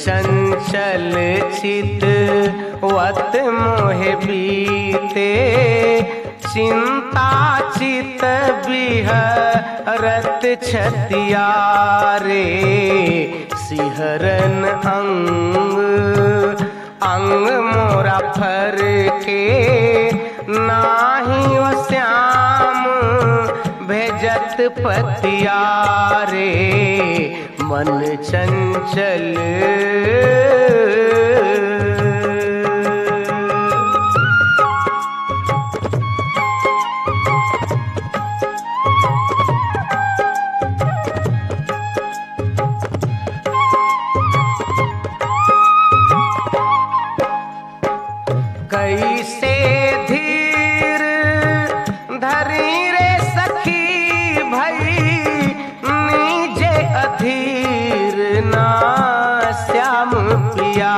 चंचल चित वत मोहे बीते चिंता चित बिहरत छतिया रे सिहरन अंग अंग मोरा फर के नाही ओ श्याम भेजत पतिया रे मन चंचल कैसे धीर धरी रे सखी भई नीजे अधीर ना श्याम पिया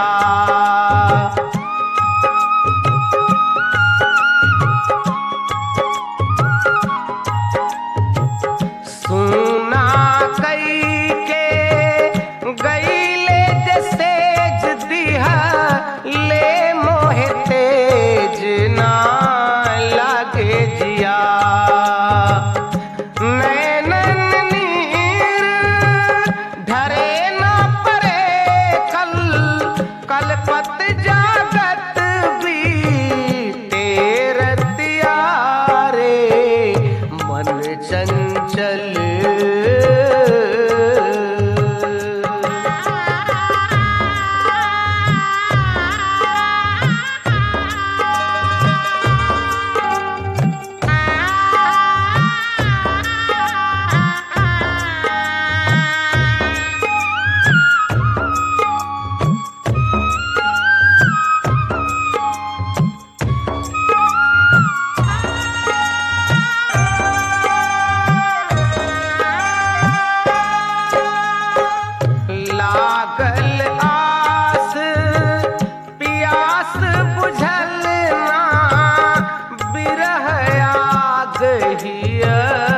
सुना कई के गईले जसेज दिहा ले मोहे तेज ना लागे जिया नैनन नीर ढरे न परे कल कलपत जागत भी तेरतिया रे मन चंचल लागल आस पियास बुझल ना बिरह आग हिय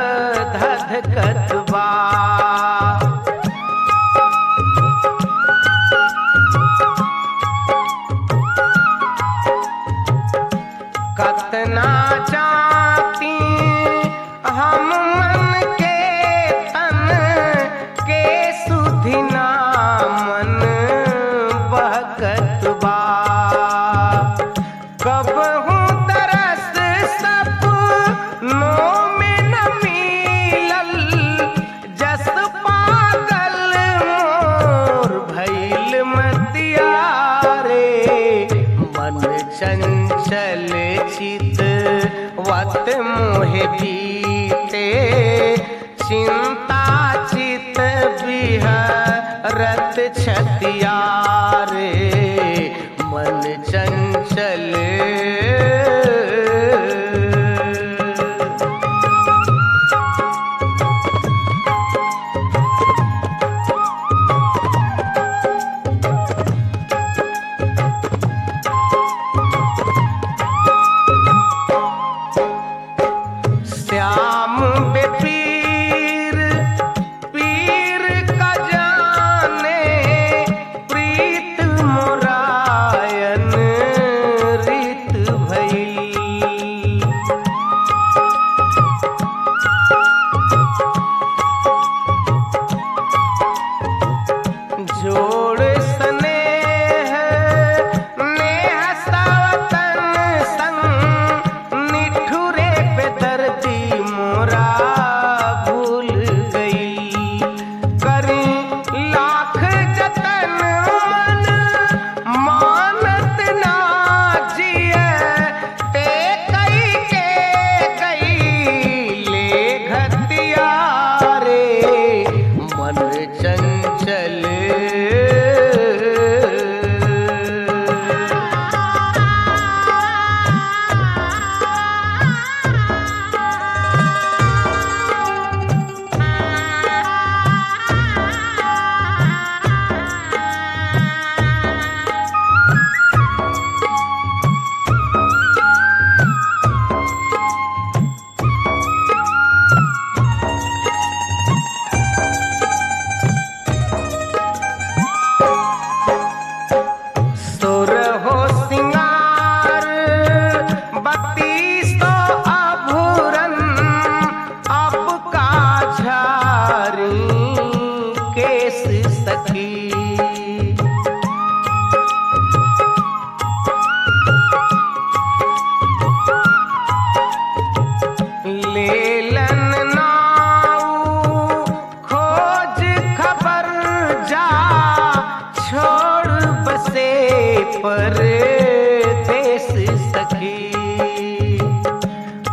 धधकत बा कतना चाहती हम मन के तन के सुधिना मन बहकत बा कब हूँ तरस सब नो में न मिलल जस पागल मोर भैल मतिया रे मन चंचल चित वत मोहे बीते चिंता चित बिहरत छतिया रे मन चंचल श्याम बेपीर पीर का जाने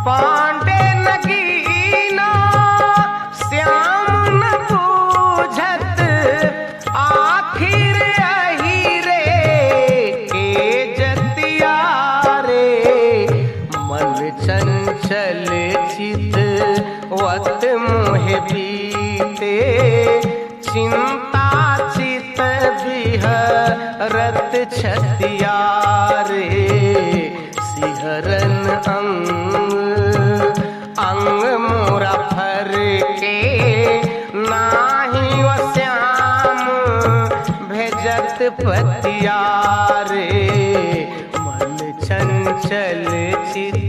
पांडे नगीना श्याम न बूझत आखिर अही रे के जतिया रे मन चंचल चित वत मोह बीते चिंता चित बिहरत छतिया रे सिहरन अंग अंग मोरा फर के नाही व श्याम भेजत पतिया रे मन चंचल चित